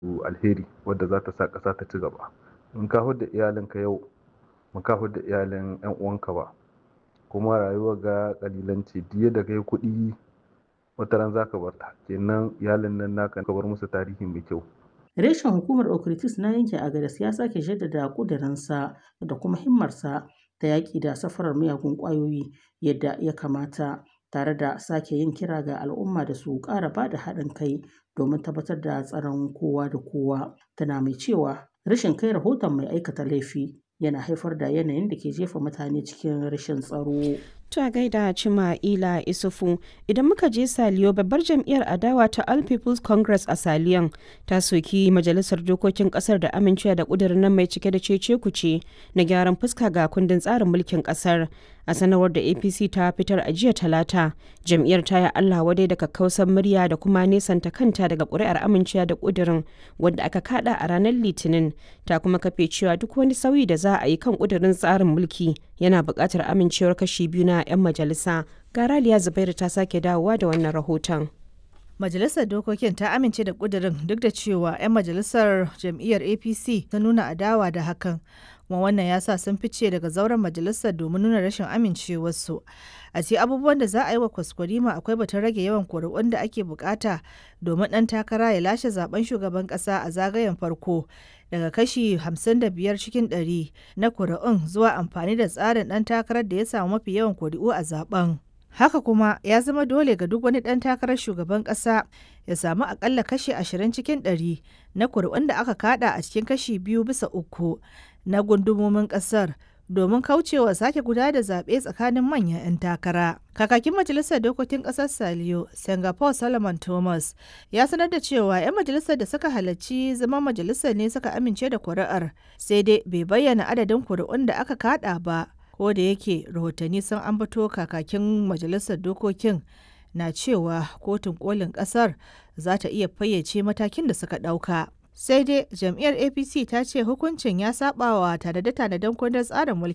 alheri wadda za ta sa ƙasa ta ci gaba in ka hudda iyalinka yau ba ka hudda iyalin 'yan uwanka ba kuma rayuwar ga ƙalilanci diya da kai kuɗi wata ran za ka bar ta kenan iyalin nan naka ka bar musu tarihi mai kyau Reshen hukumar Okritis na yanke Agadas ya sake jaddada ƙudurinsa da kuma himmarsa ta yaƙi da safarar miyagun ƙwayoyi yadda ya kamata tare da sake yin kira ga al'umma da su ƙara ba da haɗin kai domin tabbatar da tsaron kowa da kowa. Tana mai cewa rashin kai rahoton mai aikata laifi yana haifar da yanayin da ke jefa mutane cikin rashin tsaro. Ta gaida Cima Ila Isufu idan muka je Saliyo babbar jam'iyyar adawa ta All People's Congress a Saliyon ta soki majalisar dokokin kasar da amincewa da kudirin nan mai cike da cece kuce na gyaran fuska ga kundin tsarin mulkin kasar a sanarwar da APC ta fitar a jiya talata jam'iyyar ta yi Allah wadai da kakkausan murya da kuma nesanta kanta daga ƙuri'ar amincewa da kudirin wanda aka kada a ranar litinin ta kuma kafe cewa duk wani sauyi da za a yi kan kudirin tsarin mulki yana buƙatar amincewar kashi biyu na 'yan majalisa ga raliya zubairu ta sake dawowa da wannan rahoton majalisar dokokin ta amince da kudirin duk da cewa 'yan majalisar jam'iyyar apc ta nuna adawa da hakan kuma wannan ya sa sun fice daga zauren majalisar domin nuna rashin amincewarsu a ce abubuwan da za a yi wa kwaskwarima akwai batun rage yawan kuri'un da ake bukata domin ɗan takara ya lashe zaben shugaban ƙasa a zagayen farko daga kashi 55 cikin 100 na kuri'un zuwa amfani da tsarin ɗan takarar da ya samu mafi yawan kuri'u a zaben. Haka kuma ya zama dole ga duk wani ɗan takarar shugaban ƙasa ya samu akalla kashi 20 cikin 100 na kuri'un da aka kada a cikin kashi biyu bisa uku na gundumomin ƙasar domin kaucewa sake guda da zaɓe tsakanin manyan 'yan takara. Kakakin Majalisar Dokokin Ƙasar Saliyo, Singapore Solomon Thomas, ya sanar da cewa 'yan majalisar da suka halarci zama majalisar ne suka amince da kuri'ar, sai dai bai bayyana adadin kuri'un da aka kada ba. Ko da yake rahotanni sun ambato kakakin Majalisar Dokokin na cewa kotun kolin ƙasar za ta iya fayyace matakin da suka ɗauka. sai dai jam'iyyar apc ta ce hukuncin ya saba wa tanade-tanaden kundin tsarin mulki